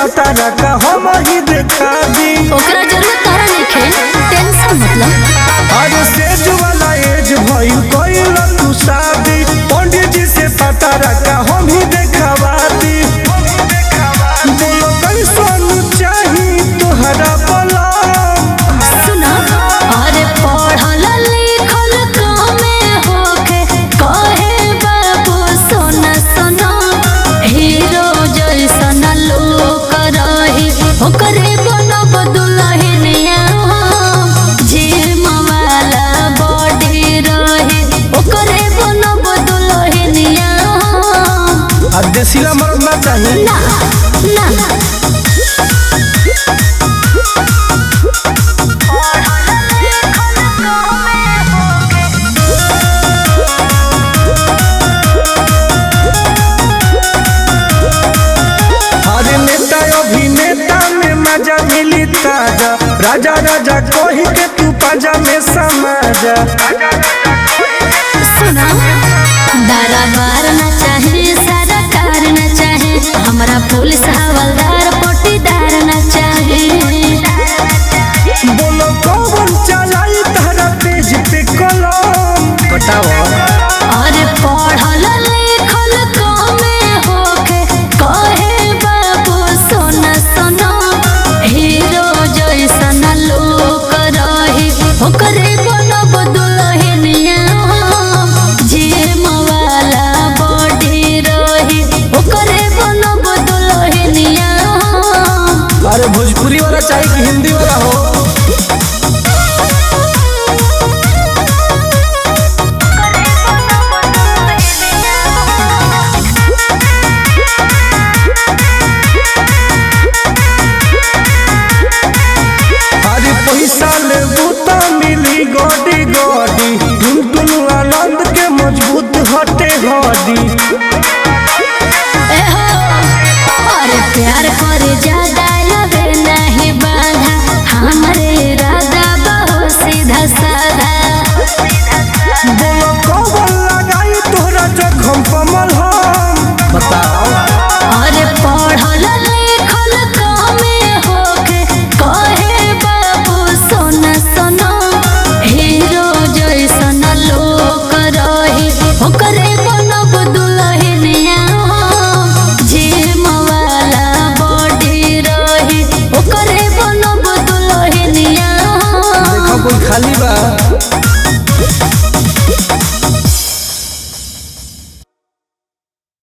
पतारा का हम ही देखा दी ओकरा जरूरत तारा नइखे टेंशन मतलब अरे सेज वाला एज भइल कइल तू शादी पंडित जी से पतारा का हम ही देखवा दी बोलो कैसन चाही तोहरा बलम सुना अरे पढ़ल लिखल कमे होके कहे बाबू सोना सोना हीरो जैसन लोक रही ओकरे बनब दुल्हनिया जिम वाला बॉडी रही ओकरे बनब दुल्हनिया आ देसीला मर्द ना चाही ना ना अरे नेता अभिनेता में मजा मिली ताजा राजा राजा कही के तू पाजा में समाजा सुना दरबार न चाहे सरकार न चाहे हमरा पुलिस हवलदार पटीदार न चाहे बोलो कौन चलाई तारा पेज पे कलम बताओ अरे पढ़ल लिखल कमे होके कहे बाबू सोना सोना हीरो जैसन लोक रही ओकरे बनब दुल्हनिया जिम वाला बॉडी रही ओकरे बनब दुल्हनिया अरे भोजपुरी वाला चाहिए कि हिंदी वाला हो अरे पैसा ले बूता मिली गोडी गोडी टुन आनंद के मजबूत हटे हड्डी एहो, अरे प्यार करे ज्यादा लगे नहीं बाधा हमरे इरादा बहुत सीधा साधा बोलो कौन लगाई तोहरा जखम कमल हम बताओ अरे पढ़ल लिखल कमे होके कहे बाबू सोना सोना हीरो जैसन लोक रही ओकरे बनब दुल्हनिया जिम वाला बॉडी रही ओकरे बनब दुल्हनिया देखो कोई खाली बा